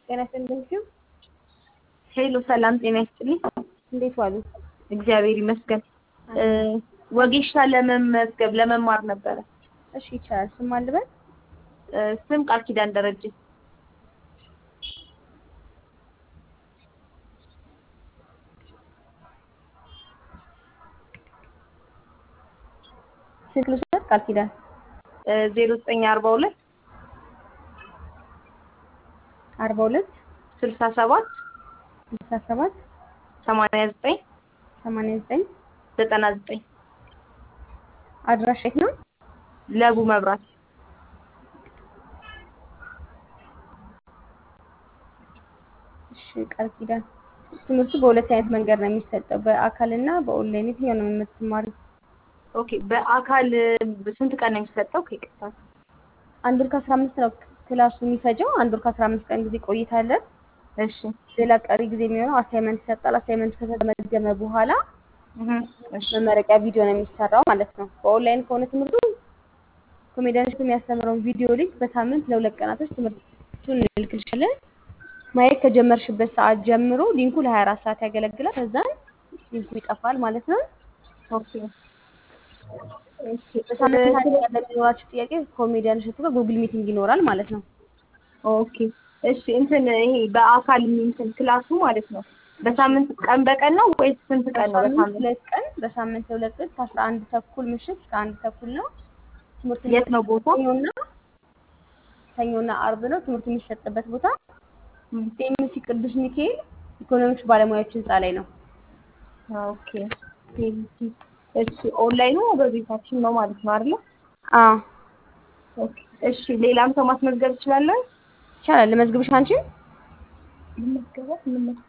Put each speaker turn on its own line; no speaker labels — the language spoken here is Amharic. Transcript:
ጤና ይስጥልኝ።
ሄሎ ሰላም ጤና ይስጥልኝ።
እንዴት ዋሉ?
እግዚአብሔር ይመስገን። ወጌሻ ለመመዝገብ ለመማር ነበረ።
እሺ ይቻላል። ስም ማን ልበል?
ስም ቃል ኪዳን ደረጀ።
ስልክ ልውሰድ? ቃል ኪዳን
ዜሮ ዘጠኝ አርባ ሁለት
አርባ ሁለት
ስልሳ ሰባት
ስልሳ ሰባት
ሰማንያ ዘጠኝ
ሰማንያ ዘጠኝ
ዘጠና ዘጠኝ
አድራሻ የት ነው?
ለቡ መብራት
እሺ ቃል ኪዳን ትምህርቱ በሁለት አይነት መንገድ ነው የሚሰጠው፣ በአካልና በኦንላይን። የትኛው ነው የምትማሪው?
ኦኬ በአካል ስንት ቀን ነው የሚሰጠው? ከይቅርታ
አንድ ወር ከአስራ አምስት ነው ክላሱ የሚፈጀው። አንድ ወር ከአስራ አምስት ቀን ጊዜ ቆይታ አለ።
እሺ
ሌላ ቀሪ ጊዜ የሚሆነው አሳይመንት ይሰጣል። አሳይመንት ከተገመገመ በኋላ
እህ እሺ
መመረቂያ ቪዲዮ ነው የሚሰራው ማለት ነው። በኦንላይን ከሆነ ትምህርቱ ኮሜዲያኖች የሚያስተምረውን ቪዲዮ ሊንክ በሳምንት ለሁለት ቀናቶች ትምህርቱን እንልክልሻለን። ማየት ከጀመርሽበት ሰዓት ጀምሮ ሊንኩ ለ24 ሰዓት ያገለግላል። ከዛን ሊንኩ ይጠፋል ማለት ነው።
ኦኬ እሺ
በሳምንት አንድ ቀን ለሚኖራችሁ ጥያቄ ኮሜዲያን እሸቱ ጋር ጉግል ሚቲንግ ይኖራል ማለት ነው።
ኦኬ እሺ እንትን ይሄ በአካል እንትን ክላሱ ማለት ነው በሳምንት ቀን በቀን ነው ወይስ ስንት ቀን ነው?
በሳምንት
በሳምንት
ሁለት ቀን በሳምንት ሁለት ቀን ከአስራ አንድ ተኩል ምሽት እስከ አንድ ተኩል ነው ትምህርቱ
የት ነው ቦታው?
ሰኞና ሰኞና አርብ ነው ትምህርቱ የሚሰጥበት ቦታ ሴሚሲ ቅዱስ ሚካኤል ኢኮኖሚክስ ባለሙያዎች ህንፃ ላይ ነው።
ኦኬ እሺ ኦንላይኑ በቤታችን ነው ማለት ነው አይደለ?
አዎ
ኦኬ እሺ ሌላም ሰው ማስመዝገብ እችላለሁ?
ይቻላል። ለመዝግብሽ አንቺ
ልመዝገባት ልመዝገብ